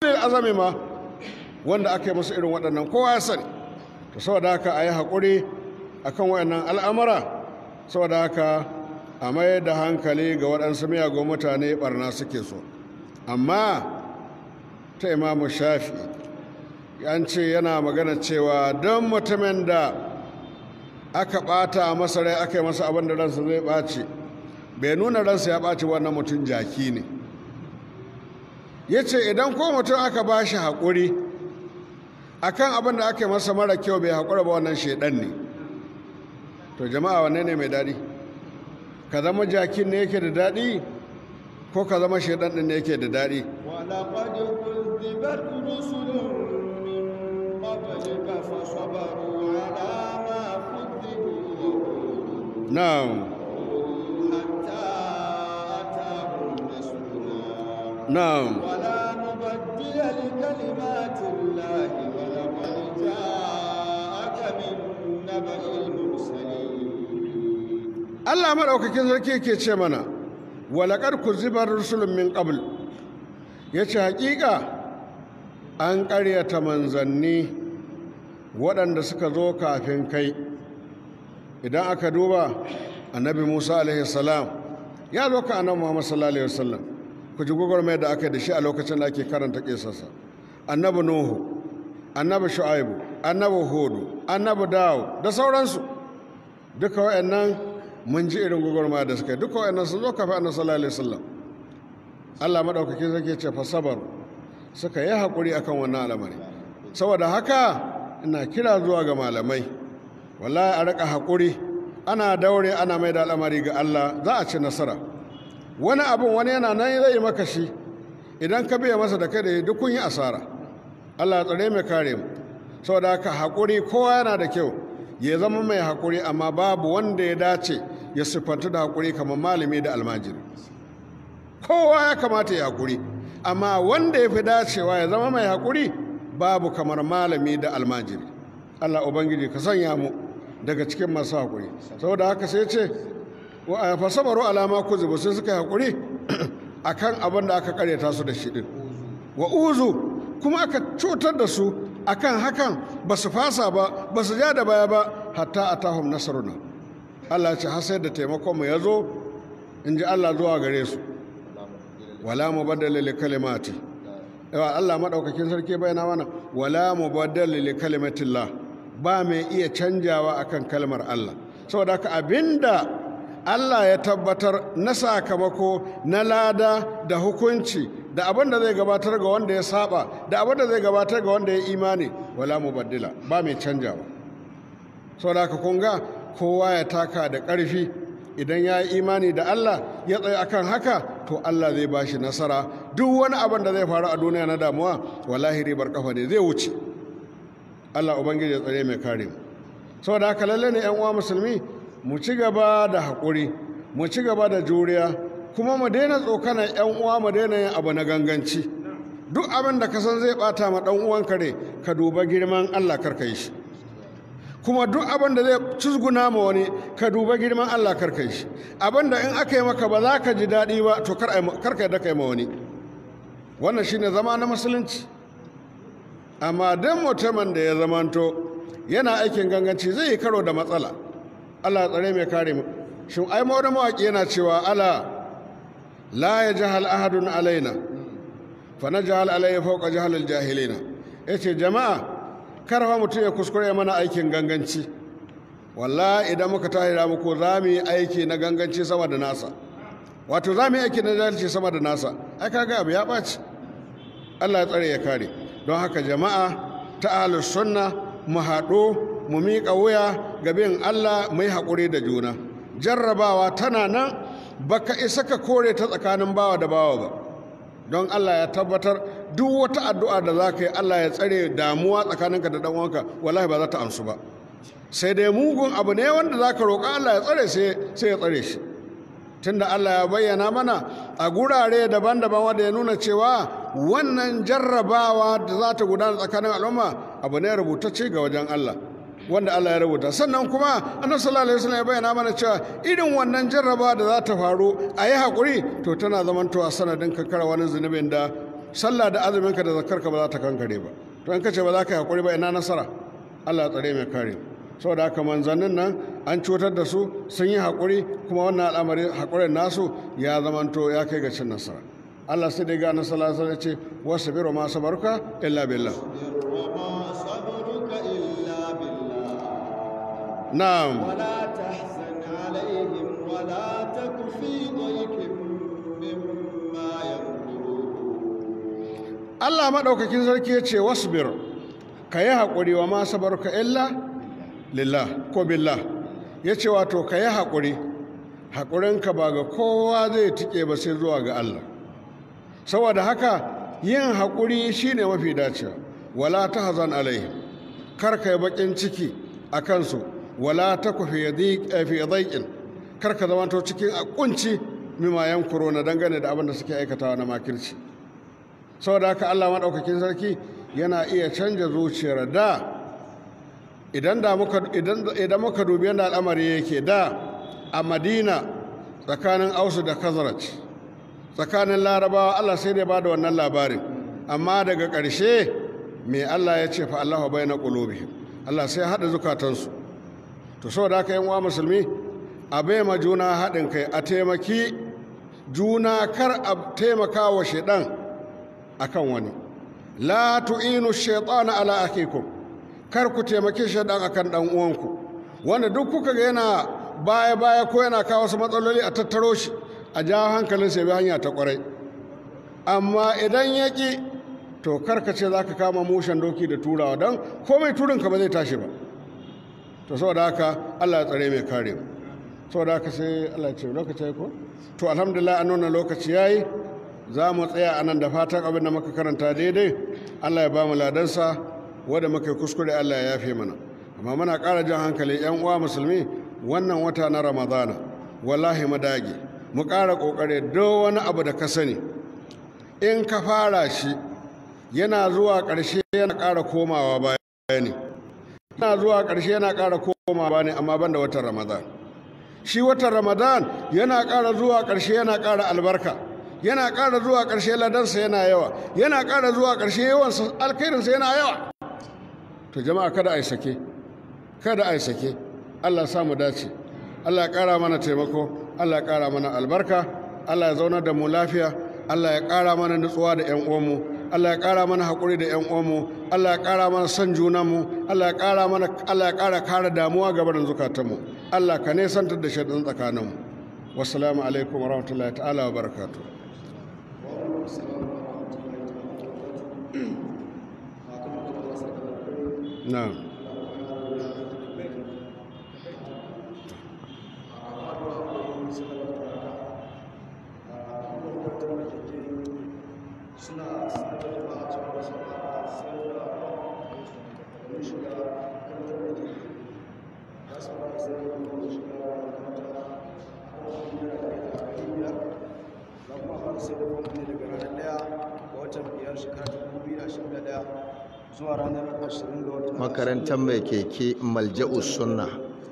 azami ma wanda aka yi musu irin waɗannan kowa ya sani to saboda haka a yi haƙuri a kan waɗannan al'amura saboda haka a mai da hankali ga waɗansu miyagun mutane ɓarna suke so amma ta imamu shafi an ce yana magana cewa don mutumin da aka ɓata masa rai aka yi masa abin da ransa zai ɓaci bai nuna ransa ya ɓaci wannan mutum jaki ne ya ce idan ko mutum aka ba shi haƙuri akan abin da aka yi masa mara kyau bai haƙura ba wannan shaidan ne to jama'a wanne ne mai daɗi ka zama jakin ne yake da daɗi ko ka zama shaidan ɗin ne yake da daɗi ولقد كذبت رسل من قبلك فصبروا على ما كذبوا na'am حتى أتاهم نصرنا na'am ولا مبدل لكلمات الله ولقد جاءك من نبأ المرسلين Allah maɗaukakin sarki yake ce mana walaƙar ku zibar rusulun min ƙabl ya ce haƙiƙa an ƙaryata manzanni waɗanda suka zo kafin kai idan aka duba annabi musa alaihi salam ya zo ka annabi muhammad sallallahu alaihi wasallam ku ji gwagwarmayar da aka yi da shi a lokacin da ake karanta ƙisarsa annabi nuhu annabi shu'aibu annabi hudu annabi dawo da sauransu duka waɗannan mun ji irin gwagwarmaya da suka yi duka waɗannan sun zo kafin annabi sallallahu alaihi wasallam Allah maɗaukakin sarki ce fa sabar suka yi haƙuri akan wannan al'amari saboda haka ina kira zuwa ga malamai wallahi a rika haƙuri ana daure ana mai da al'amari ga Allah za a ci nasara wani abun wani yana nan zai yi maka shi idan ka biya masa da kai da duk kun yi asara Allah ya tsare mai kare mu saboda haka haƙuri kowa yana da kyau ya zama mai haƙuri amma babu wanda ya dace ya siffanta da haƙuri kamar malami da almajiri kowa ya kamata ya haƙuri amma wanda ya fi dacewa ya zama mai haƙuri babu kamar malami da almajiri Allah Ubangiji ka sanya mu daga cikin masu haƙuri saboda haka sai ce fa sabaru alama ku zubu sai suka yi haƙuri akan abin da aka karyata su da shi din wa uzu kuma aka cutar da su akan hakan ba su fasa ba ba su ja da baya ba hatta atahum nasruna Allah ya ce har sai da taimakon mu ya zo in ji Allah zuwa gare su wala mubaddala li kalimati yawa Allah madaukakin sarki bayana mana wala mubaddala li kalimatillah ba mai iya canjawa akan kalmar Allah saboda haka abinda Allah ya tabbatar na sakamako na lada da hukunci da abin da zai gabatar ga wanda ya saba da abin da zai gabatar ga wanda ya imani wala mubaddila ba mai canjawa saboda haka kun ga kowa ya taka da ƙarfi idan ya yi imani da Allah ya tsaye akan haka to Allah zai ba shi nasara duk wani abin da zai faru a duniya na damuwa wallahi ribar kafa ne zai wuce Allah ubangiji ya tsare mai kare mu saboda haka lalle ne yan uwa musulmi mu ci gaba da haƙuri mu ci gaba da juriya kuma mu daina tsokanar yan uwa mu daina yin abu na ganganci duk abin da ka san zai bata ma dan uwan kare ka duba girman Allah karka yi shi kuma duk abin da zai cizguna ma wani ka duba girman Allah karka yi shi abin da in aka yi maka ba za ka ji daɗi ba to karka yi da ka yi ma wani wannan shine zama na musulunci amma don mutumin da ya zamanto yana aikin ganganci zai yi karo da matsala Allah ya tsare mai kare mu shin ai ma wani mawaƙi yana cewa ala la ya jahal ahadun alaina fa na jahal alayya fawqa jahalil jahilina yace jama'a karfa mutum ya kuskure mana aikin ganganci wallahi idan muka tahira muku za mu yi aiki na ganganci sama da nasa wato za mu yi aiki na jahilci sama da nasa ai kaga abu ya ɓaci Allah ya tsare ya kare don haka jama'a ta ahlus sunna mu haɗu mu miƙa wuya ga bin Allah mu yi haƙuri da juna jarrabawa tana nan baka isa ka kore ta tsakanin bawa da bawa ba don Allah ya tabbatar duk wata addu'a da za ka yi Allah ya tsare damuwa tsakaninka da ɗan'uwanka wallahi ba za ta amsu ba sai dai mugun abu ne wanda za ka roƙa Allah ya tsare sai ya tsare shi tunda Allah ya bayyana mana a gurare daban-daban wanda ya nuna cewa wannan jarrabawa da za ta gudana tsakanin al'umma abu ne rubutacce ga wajen Allah wanda Allah ya rubuta sannan kuma annabi sallallahu alaihi wasallam ya bayyana mana cewa irin wannan jarrabawa da za ta faru a yi haƙuri to tana zamantowa sanadin kakara wani zunubin da sallah da azuminka da zakarka ba za ta kankare ba to in ka ce ba za ka yi haƙuri ba ina nasara allah ya tsare mai kare saboda haka manzannin nan an cutar da su sun yi haƙuri kuma wannan al'amari haƙurin nasu ya zamanto ya kai ga cin nasara allah sai dai ga nasara sai ce wasu biro ma sabarka illa billah وما صبرك إلا بالله na'am ولا تحزن عليهم ولا تك في ضيق مما يمكرون Allah maɗaukakin sarki ya ce wasbir ka yi haƙuri wa ma sabarka illa lillah ko billah ya ce wato ka yi haƙuri haƙurinka ba ga kowa zai tike ba sai zuwa ga Allah saboda haka yin haƙuri shine mafi dacewa wala ta hazan alaihim kar ka yi baƙin ciki a kansu wala ta ku fi dhaiqin kar ka zamanto cikin a kunci mima yankuro na dangane da abin da suke aikatawa na makirci saboda haka Allah maɗaukakin sarki yana iya canja zuciyar da idan da muka idan idan muka dubi yadda al'amari yake da a Madina tsakanin Ausu da Khazraj tsakanin Larabawa Allah sai da ba da wannan labarin amma daga ƙarshe me Allah ya ce fa Allahu bayna qulubihim Allah sai haɗa zukatansu to saboda haka yan uwa musulmi a bai ma juna haɗin kai a taimaki juna kar a taimaka wa shaidan akan wani la tu'inu shaytana ala akikum kar ku taimaki shaidan akan dan uwanku wanda duk kuka ga yana baya baya ko yana kawo wasu matsaloli a tattaro shi a jawo hankalin sai bi hanya ta kwarai amma idan ya ki to kar ka ce za ka kama mushen doki da turawa don komai turinka ba zai tashi ba to saboda haka allah ya tsare mai kare mu saboda haka sai allah ya ce lokaci ya ko to alhamdulillah an nuna lokaci ya yi za mu tsaya a nan da fatan abin da muka karanta daidai allah ya ba mu ladansa wadda muka yi kuskure allah ya yafe mana amma muna ƙara jan hankali yan uwa musulmi wannan wata na ramadana wallahi mu dage mu ƙara ƙoƙari duk wani abu da ka sani in ka fara shi yana zuwa ƙarshe yana ƙara komawa baya ne yana zuwa ƙarshe yana ƙara komawa ne amma ban da watan ramadan shi watan ramadan yana ƙara zuwa ƙarshe yana ƙara albarka yana ƙara zuwa ƙarshe ladansa yana yawa yana ƙara zuwa ƙarshe yawan alkhairinsa yana yawa to jama'a kada a yi sake kada a yi sake allah ya samu dace allah ya ƙara mana taimako allah ya ƙara mana albarka allah ya zaunar da mu lafiya allah ya ƙara mana nutsuwa da 'yan uwanmu Allah ya ƙara mana haƙuri da 'yan uwanmu Allah ya ƙara mana son junanmu Allah ya ƙara mana Allah ya ƙara kare damuwa ga barin zukatanmu Allah ka nesantar da shaidan tsakaninmu wassalamu alaikum warahmatullahi ta'ala wa barakatuh na'am zuwa ranar 20 ga watan makarantar mai keke malja'u sunna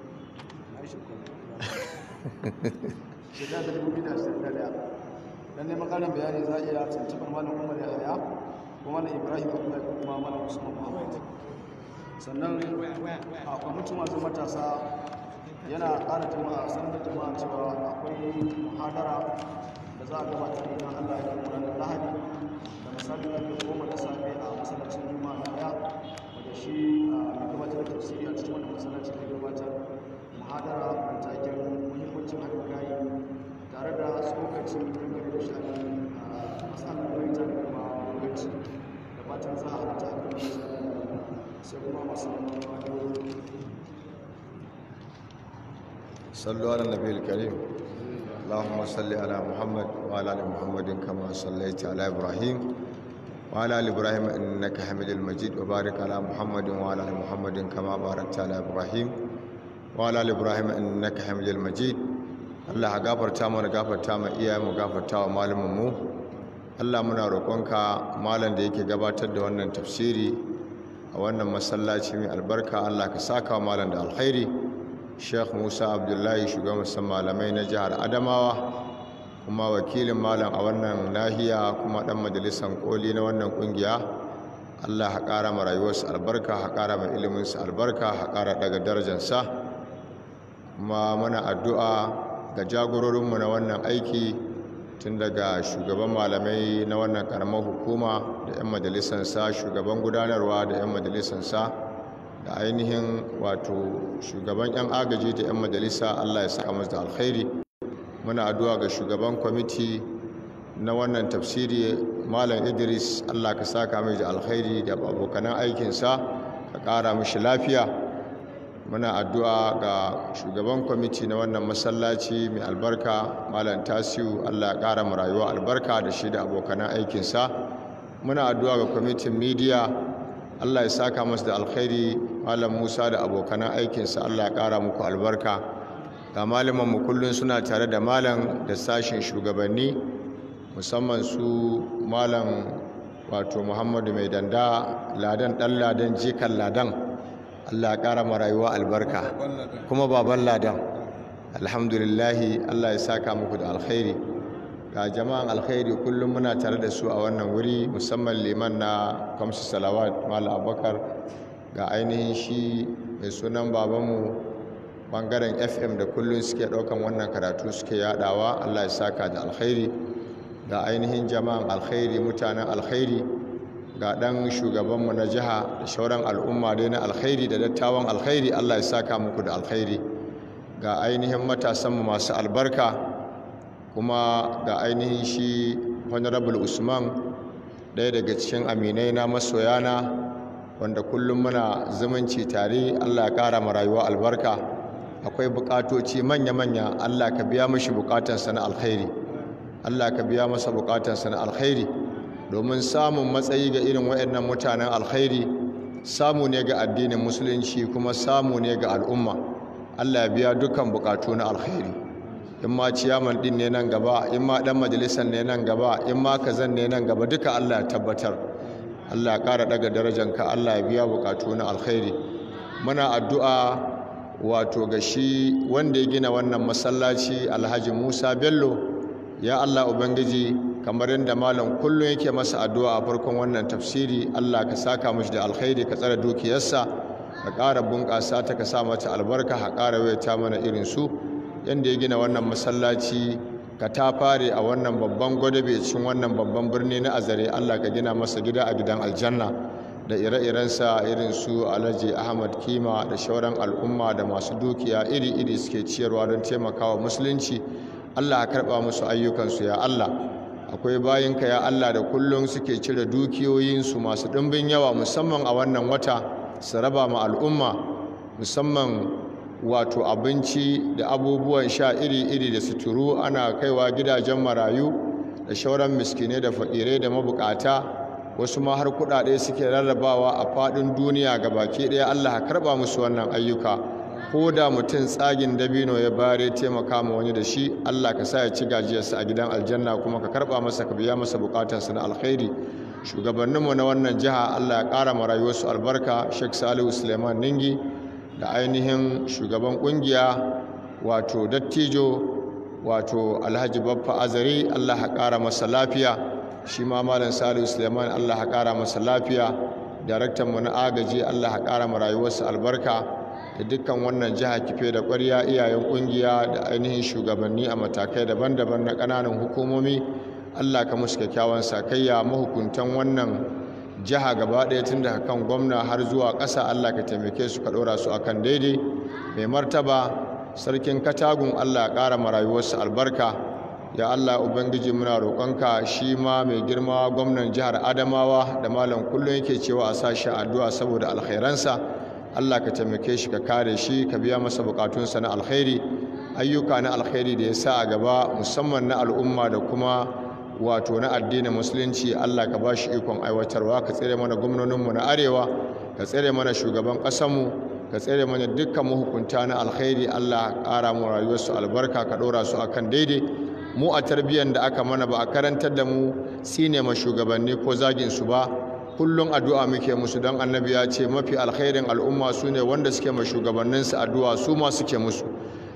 shekara ta 2021 don neman ƙarin bayani za a iya tuntuɓar malam umar ya haya ko malam ibrahim abdullahi ko kuma malam usman muhammad sannan a kwamitin masu matasa yana ƙara jama'a sanar da jama'a cewa akwai muhadara da za a gabatar idan allah ya kai ranar lahadi da misalin ƙarfe goma da safe a masallacin juma'a na daya wanda shi a gabatar da tafsiri a cikin wani masallaci da gabatar muhadara mai taken muhimmancin haɗin kai tare da tsokaci dangane da sha'anin matsalar baita da kuma gwamnati da fatan za a halatta a kan sai kuma masu neman صلوا على النبي الكريم اللهم صل على محمد وعلى ال محمد كما صليت على ابراهيم وعلى ال ابراهيم انك حميد المجيد وبارك على محمد وعلى ال محمد كما باركت على ابراهيم وعلى ال ابراهيم انك حميد المجيد Allah ka gafarta mana gafarta ma iyayenmu gafarta wa malumanmu Allah muna roƙonka malam da yake gabatar da wannan tafsiri a wannan masallaci mai albarka Allah ka saka wa malam da alkhairi Sheikh Musa Abdullahi shugaban malamai na jihar Adamawa kuma wakilin malam a wannan nahiya kuma dan majalisar koli na wannan kungiya allah ha ƙara ma rayuwarsa albarka ha ƙara ma iliminsa albarka ha ƙara daga darajarsa kuma muna addu'a ga jagororinmu na wannan aiki tun daga shugaban malamai na wannan karamar hukuma da 'yan majalisansa shugaban gudanarwa da 'yan majalisansa da ainihin wato shugaban 'yan agaji da 'yan majalisa allah ya saka masu da alkhairi muna addu'a ga shugaban kwamiti na wannan tafsiri malam idris allah ka saka mai da alkhairi da abokanan aikinsa ka ƙara mishi lafiya muna addu'a ga shugaban kwamiti na wannan masallaci mai albarka malam tasiu allah ya ƙara mu rayuwa albarka da shi da abokanan aikinsa muna addu'a ga kwamitin midiya allah ya saka masu da alkhairi malam musa da abokanan aikinsa allah ya ƙara muku albarka ga mu kullum suna tare da malam da sashen shugabanni musamman su malam wato muhammadu mai danda ladan ɗan ladan jikan ladan Allah ya ƙara ma rayuwa albarka kuma baban ladan alhamdulillahi Allah ya saka muku da alkhairi ga jama'an alkhairi kullum muna tare da su a wannan wuri musamman liman na kamsu salawat mala abubakar ga ainihin shi mai sunan babanmu bangaren fm da kullum suke ɗaukan wannan karatu suke yadawa Allah ya saka da alkhairi ga ainihin jama'an alkhairi mutanen alkhairi ga ɗan shugabanmu na jiha da shauran al'umma dai na alkhairi da dattawan alkhairi allah ya saka muku da alkhairi ga ainihin matasanmu masu albarka kuma ga ainihin shi honorable usman ɗaya daga cikin aminai na masoyana wanda kullum muna zumunci tare allah ya ƙara ma rayuwa albarka akwai buƙatoci manya-manya allah ka biya mashi buƙatansa na alkhairi allah ka biya masa buƙatansa na alkhairi domin samun matsayi ga irin waɗannan mutanen alkhairi samu ne ga addinin musulunci kuma samu ne ga al'umma allah ya biya dukkan bukatu na alkhairi in ma ciyaman din ne nan gaba in ma dan majalisar ne nan gaba in ma kazan ne nan gaba duka allah ya tabbatar allah ya ƙara daga darajanka allah ya biya bukatu na alkhairi muna addu'a wato ga shi wanda ya gina wannan masallaci alhaji musa bello ya allah ubangiji kamar yadda malam kullum yake masa addu'a a farkon wannan tafsiri Allah ka saka mashi da alkhairi ka tsara dukiyarsa ka ƙara bunƙasa ta ka sa mata albarka ka ƙara wayata mana irin su yadda ya gina wannan masallaci ka ta fare a wannan babban gwadabe cikin wannan babban birni na azare Allah ka gina masa gida a gidan aljanna da ire-irensa irin su alhaji ahmad kima da shauran al'umma da masu dukiya iri-iri suke ciyarwa don taimakawa musulunci Allah ka karɓa musu ayyukansu ya Allah akwai bayinka ya Allah da kullum suke cire dukiyoyinsu masu ɗimbin yawa musamman a wannan wata su raba ma al'umma musamman wato abinci da abubuwan sha iri-iri da suturu ana kaiwa gidajen marayu da shauran miskinai da fakirai da mabukata wasu ma har kuɗaɗe suke rarrabawa a faɗin duniya ga baki ɗaya Allah ka karɓa musu wannan ayyuka ko da mutum tsagin dabino ya bare taimaka ma wani da shi Allah ka sa ya ci gajiyarsa a gidan aljanna kuma ka karba masa ka biya masa bukatarsa na alkhairi shugabanninmu na wannan jiha Allah ya ƙara ma rayuwarsu albarka Sheikh Salihu Suleiman Ningi da ainihin shugaban kungiya wato dattijo wato Alhaji Baffa Azari Allah ya ƙara masa lafiya shi ma Malam Salihu Suleiman Allah ya ƙara masa lafiya daraktan mu na agaji Allah ya ƙara ma rayuwarsa albarka da dukkan wannan jiha kife da ƙwarya iyayen ƙungiya da ainihin shugabanni a matakai daban-daban na ƙananan hukumomi allah ka musu kyakkyawan sakayya mahukuntan wannan jiha gaba ɗaya tun daga kan gwamna har zuwa ƙasa allah ka taimake su ka ɗora su akan daidai mai martaba sarkin katagun allah ya ƙara ma rayuwarsu albarka ya allah ubangiji muna roƙonka shi ma mai girma gwamnan jihar adamawa da malam kullum yake cewa a sashi addu'a saboda alkhairansa Allah ka taimake shi ka kare shi ka biya masa bukatunsa na alkhairi ayyuka na alkhairi da ya sa a gaba musamman na al'umma da kuma wato na addinin musulunci Allah ka ba shi ikon aiwatarwa ka tsere mana gwamnoninmu na arewa ka tsere mana shugaban ƙasanmu ka tsere mana dukkan mahukunta na alkhairi Allah ƙara mu rayuwarsu albarka ka ɗora su akan daidai mu a tarbiyyar da aka mana ba a karantar da mu sine ma shugabanni ko zagin su ba kullum addu'a muke musu don annabi ya ce mafi alkhairin al'umma su ne wanda suke ma shugabanninsu addu'a su ma suke musu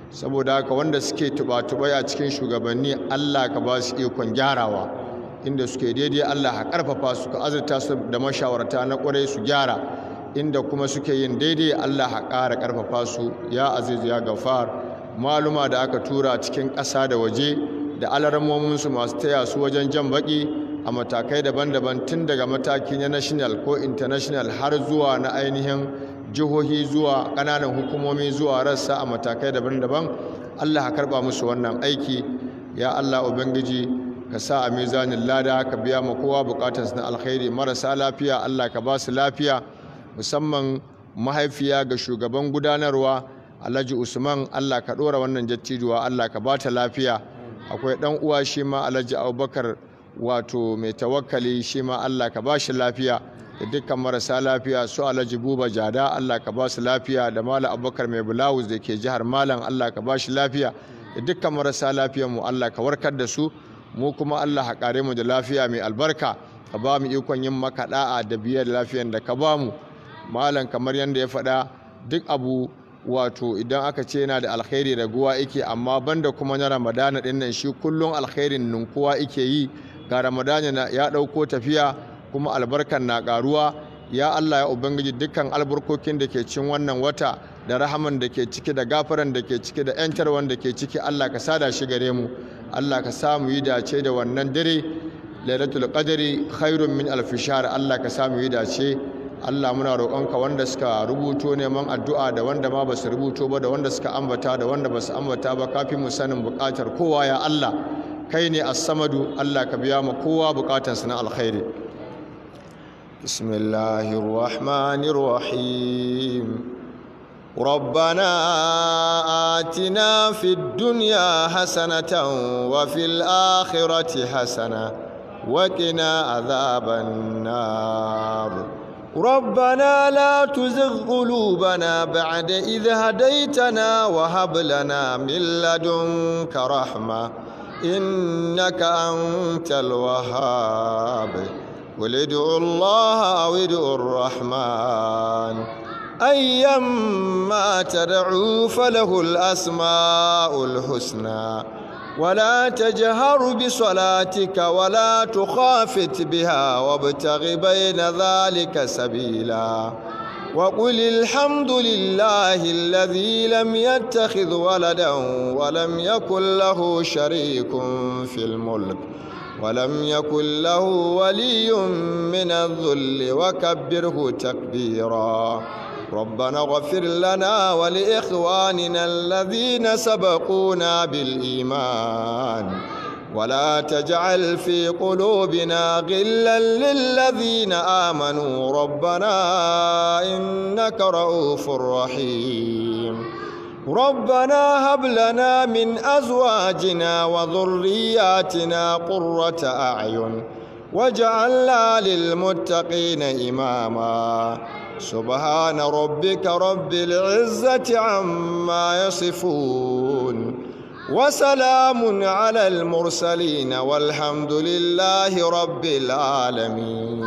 saboda haka wanda suke tuba-tubai a cikin shugabanni Allah ka ba su ikon gyarawa inda suke daidai Allah ka karfafa su ka azurta su da mashawarta na kwarai su gyara inda kuma suke yin daidai Allah ka ƙara karfafa su ya aziz ya gafar maluma da aka tura cikin ƙasa da waje da alarmominsu masu taya su wajen jan baki a matakai daban-daban tun daga mataki na national ko international har zuwa na ainihin jihohi zuwa ƙananan hukumomi zuwa rassa a matakai daban-daban allah ka karɓa musu wannan aiki ya allah ubangiji ka sa a mizanin lada ka biya ma kowa bukatarsu na alkhairi marasa lafiya allah ka ba su lafiya musamman mahaifiya ga shugaban gudanarwa alhaji usman allah ka ɗora wannan jattijuwa allah ka ba ta lafiya akwai ɗan uwa shi ma alhaji abubakar wato mai tawakkali shi ma allah ka ba shi lafiya da dukkan marasa lafiya su alhaji buba jada allah ka ba su lafiya da malam abubakar mai bulawus da ke jihar malam allah ka ba shi lafiya da dukkan marasa lafiyan mu allah ka warkar da su mu kuma allah ka kare mu da lafiya mai albarka ka ba mu ikon yin maka da'a da biyar lafiyan da ka ba mu malam kamar yadda ya faɗa duk abu wato idan aka ce yana da alkhairi raguwa yake amma banda kuma na ramadana din nan shi kullum alkhairin ninkuwa yake yi ga ramadana ya ɗauko tafiya kuma albarkan na ƙaruwa ya allah ya ubangiji dukkan albarkokin da ke cin wannan wata da rahaman da ke ciki da gafaran da ke ciki da yantarwan da ke ciki allah ka sada shi gare mu allah ka samu yi dace da wannan dare lailatul qadri khairun min alfishar allah ka samu yi dace Allah muna roƙonka wanda suka rubuto neman addu'a da wanda ma ba su rubuto ba da wanda suka ambata da wanda ba su ambata ba kafin mu sanin buƙatar kowa ya Allah kai ne as-samadu Allah ka biya ma kowa buƙatarsa na alkhairi bismillahir rahmanir rahim ربنا آتنا في الدنيا حسنة وفي الآخرة حسنة وقنا عذاب النار ربنا لا تزغ قلوبنا بعد إذ هديتنا وهب لنا من لدنك رحمة إنك أنت الوهاب قل ادعوا الله أو ادعوا الرحمن أيما تدعوا فله الأسماء الحسنى ولا تجهر بصلاتك ولا تخافت بها وابتغ بين ذلك سبيلا وقل الحمد لله الذي لم يتخذ ولدا ولم يكن له شريك في الملك ولم يكن له ولي من الذل وكبره تكبيرا ربنا اغفر لنا ولإخواننا الذين سبقونا بالإيمان ولا تجعل في قلوبنا غلا للذين آمنوا ربنا إنك رؤوف رحيم ربنا هب لنا من أزواجنا وذرياتنا قرة أعين واجعلنا للمتقين إماما سبحان ربك رب العزة عما يصفون وسلام على المرسلين والحمد لله رب العالمين